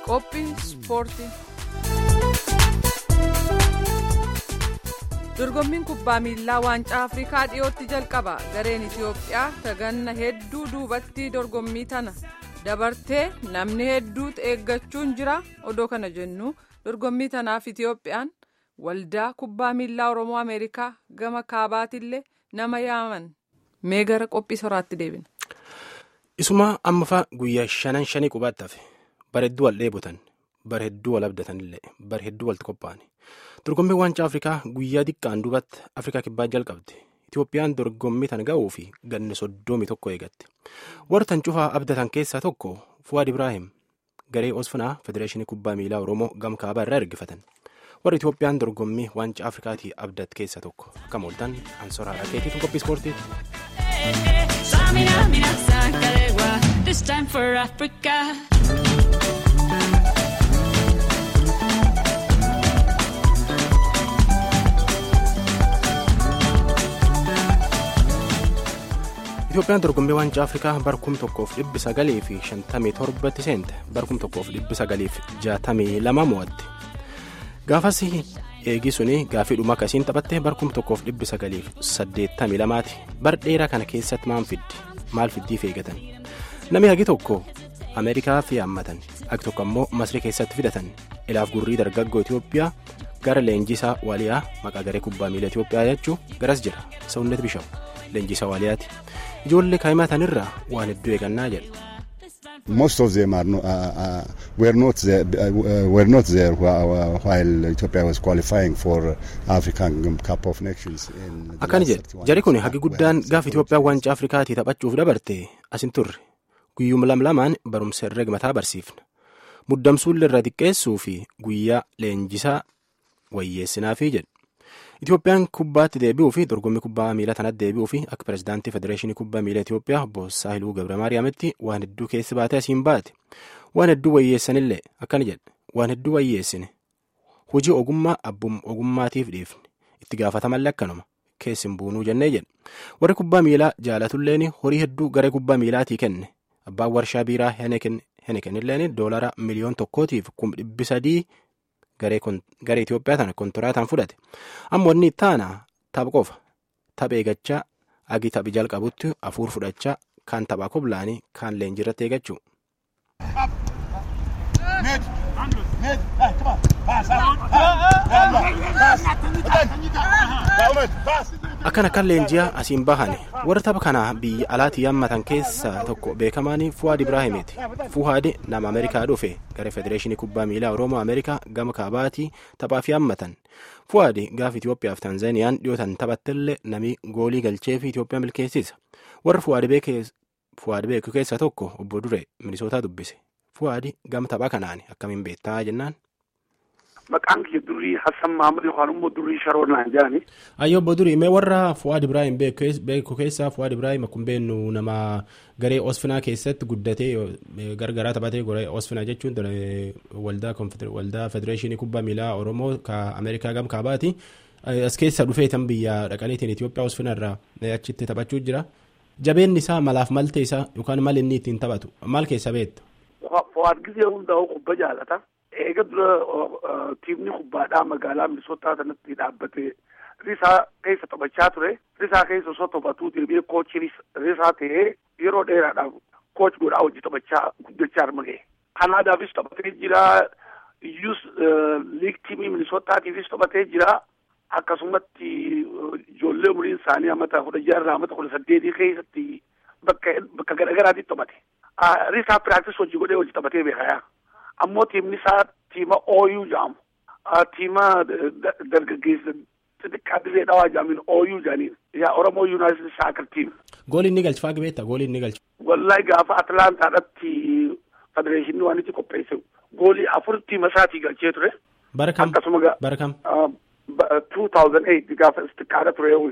Qophii ispoortii. Dorgommiin kubbaa miilaa waancaa Afrikaa dhiyootti jalqaba. Gareen Itiyoophiyaa taganna hedduu duubatti dorgommii tana dabartee namni hedduutu eeggachuun jira. Odoo kana jennu dorgommii tanaaf Itiyoophiyaan waldaa kubbaa miilaa Oromoo Ameerikaa gama kaabaatillee nama yaaman. Mee gara qophii soraatti deebina. Isuma ammafa guyyaa shanan shanii qubaatti hafe bara hedduu wal dheebotan bara hedduu wal abdatanillee bara hedduu walitti qophaa'ani. Dorgommii waancaa Afrikaa guyyaa xiqqaan duubatti Afrikaa kibbaa jalqabde. Itiyoophiyaan dorgommii tan ga'uu fi ganna soddomii tokko eegatte. Warra tan cufaa abdatan keessaa tokko Fuwaad Ibraahim garee Osfinaa Federeeshinii Kubbaa Miilaa Oromoo gama kaabaa irraa ergifatan. Warra Itiyoophiyaan dorgommii waancaa Afrikaatii abdat keessaa tokko akka mooltan ansoraa rakeetii qophii ispoortiiti. This time for Africa. Itiyoophiyaan dorgommii waancaa Afrikaa bara kum tokkoof dhibbi sagalii fi shantamii torbatti seente bara kum tokkoof dhibbi sagalii fi jaatamii lama mo'atte. Gaafas eegi suni gaafii dhuma akkasiin taphatte bara kum tokkoof dhibbi sagalii fi saddeettamii lamaati. Bara dheeraa kana keessatti maal fiddi? Maal fiddiif eegatan? Namni hagi tokko Ameerikaa fi haammatan hagi tokko ammoo Masrii keessatti fidatan ilaaf gurrii dargaggoo Itiyoophiyaa gara leenjisaa Waaliyaa maqaa garee kubbaa miilaa Itiyoophiyaa jechuun garas jira. Sawunnet Bishaw leenjisaa Waaliyaati. Ijoollee kaa'imatan irraa waan hedduu eegannaa jedha. Most of them are no, uh, uh, were not there, uh, were not there while Ethiopia was qualifying for African Cup of Nations. Akkana jedhe jari kun hagi guddaan gaafa Itoophiyaan waancaa Afrikaatii taphachuuf dabarte asin turre guyyuma lamlamaan barumsa herrega mataa barsiifna muddamsuullee irra xiqqeessuu fi guyyaa leenjisaa wayyeessinaafi jedhe. Itoophiyaan kubbaatti deebi'uu fi dorgommii kubbaa miilaa tanatti deebi'uu fi akka pirezidaantii federeeshinii kubbaa miilaa Itoophiyaa obbo Saahiluu Gabramaariyaamitti waan hedduu keessi baatee asiin baate waan hedduu wayyeessanillee akkana jedhe waan hedduu wayyeessine hojii ogummaa abbum ogummaatiif dhiifne itti gaafatamallee akkanuma keessi hin buunuu jennee jedhe warri kubbaa miilaa jaalatulleen horii hedduu garee kubbaa miilaatii kenne abbaan warshaa biiraa Henekenilleen doolara miliyoon tokkootiif kum dhibbi sadii. garee Itoophiyaa tana kontoraataan fudhate amma wanni taana tapha qofa tapha eegachaa agi taphi jalqabutti afuur fudhachaa kaan taphaa koblaanii kaan leenjirratti eegachuu. akkan akkan leenjiyaa asiin bahane warra tapha kana biyya alaatii yaammatan keessaa tokko beekamaan fuwaad ibraahimiiti fuhaadi nama ameerikaa dhufe gara federeeshinii kubbaa miilaa oromoo ameerikaa gama kaabaatii taphaaf yaammatan fuhaadi gaafa itiyoophiyaaf taanzaaniyaan dhiyootan taphattellee namni goolii galchee fi itiyoophiyaa milkeessisa warra fuwaad beeku keessaa tokko obbo Duree minisootaa dubbise fuhaadi gama tapha kanaan akkamiin beektaa jennaan. Maqaan kiyya durii Hassan Mahamud yookaan immoo durii Sharoon naan jedhani. Ayyoo obbo Durii mee warra Fuwaad Ibraahim beeku keessaa Fuwaad Ibraahim akkuma beeknu nama garee Osfinaa keessatti guddatee gargaraa taphatee garee Osfinaa jechuun waldaa waldaa federeeshinii kubbaa miilaa Oromoo ka Ameerikaa gam kaabaati. As keessa dhufee tan biyya dhaqaniitiin Itoophiyaa Osfinaa irraa achitti taphachuu jira. Jabeenni isaa malaaf maltee isaa yookaan mal inni ittiin taphatu maal keessa beektu? Fuwaad gisee hundaa'u kubba jaalata. eega dura tiimni kubbaadhaa magaalaa minisootaa sanatti dhaabbatee risaa keessa taphachaa ture risaa keessa osoo taphatuu deebi'ee koochii risaa ta'ee yeroo dheeraadhaaf kooch godhaa hojii taphachaa guddachaa arma ga'e. Kanaadaafis taphatee jira iyyuus liig tiimii minisootaatiifis taphatee jira akkasumatti ijoollee umuriin isaanii amata kudha jaarraa amata kudha saddeetii keessatti bakka bakka garaagaraatti taphate. Risaa piraaktis hojii godhee hojii taphatee beekayaa. ammoo tiimni isaa tiima ooyuu jedhamu tiima dargaggeessa xixiqqaa dirree dhawaa jedhamin ooyuu jedhaniin yaa oromoo yuunaayitid saakar tiim. Gooliin ni galcha faagi beektaa gooliin ni galcha. Wallahi gaafa Atlaantaadhatti federeeshinii waan itti qopheesse goolii afur tiima isaatii galchee ture. Bara kam? Akkasuma bara kam? two thousand eight gaafa xixiqqaadha ture.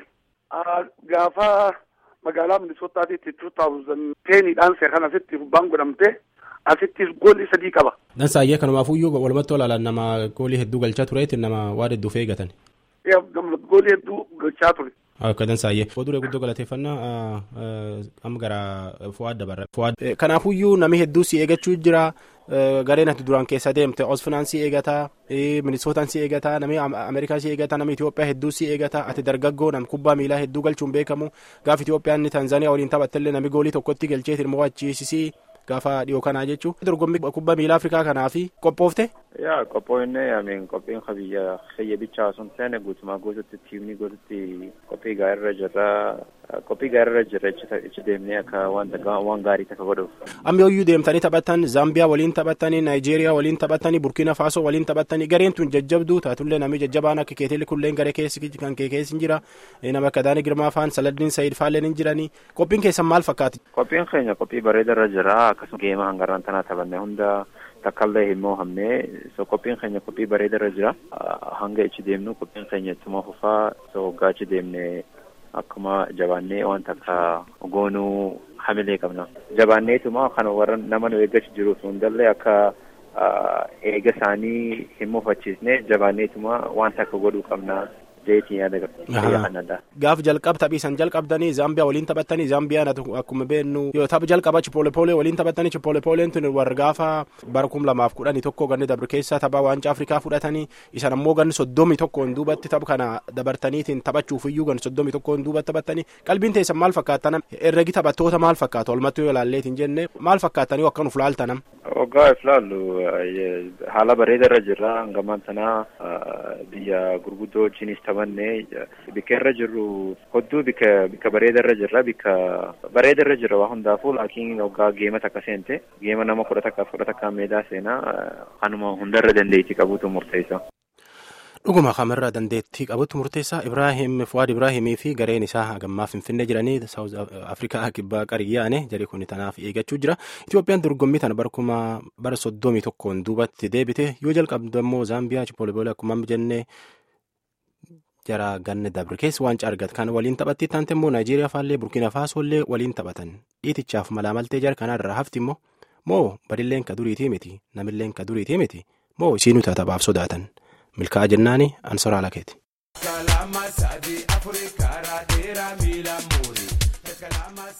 Gaafa magaalaa Minisootaatiitti two thousand teniidhaan seekan asitti gubbaan godhamte. asittis goolii sadii qaba. Dansaayyee kanumaafuyyuu walumatti olaalaan nama goolii hedduu galchaa tureetiin nama waan hedduuf eegatan. Goolii hedduu galchaa ture. Akka dansaayyee. Fuulduree guddoo galateeffannaa amma gara Fuwaad dabarra. Kanaafuyyuu namni hedduu si eeggachuu jira. Gareen ati duraan keessa deemte Osfinaan si eegataa, Minisootaan si eegataa, namni Ameerikaa si eegataa, namni Itoophiyaa hedduu si eegataa, ati dargaggoo nam kubbaa miilaa hedduu galchuun beekamu. Gaafa Itoophiyaan inni Tanzaaniyaa waliin taphattellee namni goolii tokkotti galcheetiin immoo achiisisii gaafa dhiyoo kanaa jechuun. Dorgommii kubbaa miilaa Afrikaa kanaaf qophoofte. yaa qophoofne amiin qophiin biyya xiyya bichaa sun seene guutumaa guututti tiimni guututti qophii gaariirra jirra qophii gaariirra jirra ichi deemnee akka waan gaarii takka godhuuf. Amma yooyyuu deemtanii taphattan Zaambiyaa waliin taphattanii Naayijeeriyaa waliin taphattanii Burkiina Faasoo waliin taphattanii gareen tun jajjabduu taatullee namni jajjabaan akka keetillee kulleen garee keessi kan kee keessi hin jira nama akka Daanii Girmaa faan Saladdiin Sayid faalleen hin jiranii qophiin keessan maal fakkaati? Qophiin keenya qophii bareedarra jira akkasuma geema hangarraan tanaa taphanne hunda takkallee hin mohamne so qophiin keenya qophii bareedarra jira hanga ichi deemnu qophiin keenya ittuma fufaa so waggaa ichi deemne akkuma jabaannee wanta akka goonuu hamilee qabna jabaanneetuma kan warra nama nu eeggachi jiruuf hundallee akka eega isaanii hin mufachiisne jabaanneetuma wanta akka godhuu qabna jeetiin yaada Gaaf jalqab taphiisan jalqabdanii Zaambiyaa waliin taphattanii Zaambiyaan akkuma beeknu yoo tapha jalqaba Chipolepole waliin taphattanii Chipolepoleen tun warra gaafa bara kum lamaaf kudhanii tokko ganni dabre keessaa tapha waancaa Afrikaa fudhatanii isan ammoo ganni soddomii tokkoon duubatti tapha kana dabartaniitiin taphachuuf iyyuu ganni soddomii tokkoon duubatti taphattanii qalbiin teessan maal fakkaatan herregi taphattoota maal fakkaatu olmattuu yoo ilaalleetiin jenne maal fakkaatanii akkan uf laaltanam. Waggaa if laallu haala bareedarra jirra hangamaan tanaa biyya gurguddoo wajjinis taphanne bikka irra jirru hodduu bikka bikka bareedarra jirra bikka bareedarra jirra waa hundaafuu laakiin waggaa geema takka seente geema nama kudha takka kudha takka meedaa seenaa kanuma hundarra dandeettii qabuutu murteessa. Dhuguma kamirraa dandeettii qabutti murteessaa Ibraahim Fuwaad Ibraahimii fi gareen isaa hagammaa Finfinnee jiranii Saawuz Afrikaa kibbaa qariyyaane jari kun tanaaf eeggachuu jira. Itoophiyaan dorgommii tana barkuma bara soddomii tokkoon duubatti deebite yoo jalqabdu ammoo Zaambiyaa Chipooleboole akkuma jennee jara ganne dabre keessa waancaa argate kan waliin taphatti taante immoo Naayijeeriyaa faallee Burkiina Faasollee waliin taphatan dhiitichaaf malaamaltee jara kanarraa hafti immoo moo badilleen ka duriitii miti namilleen ka duriitii miti moo isiinuu taphaaf sodaatan. milkaa'aa jennaani ansoraa lakeeti.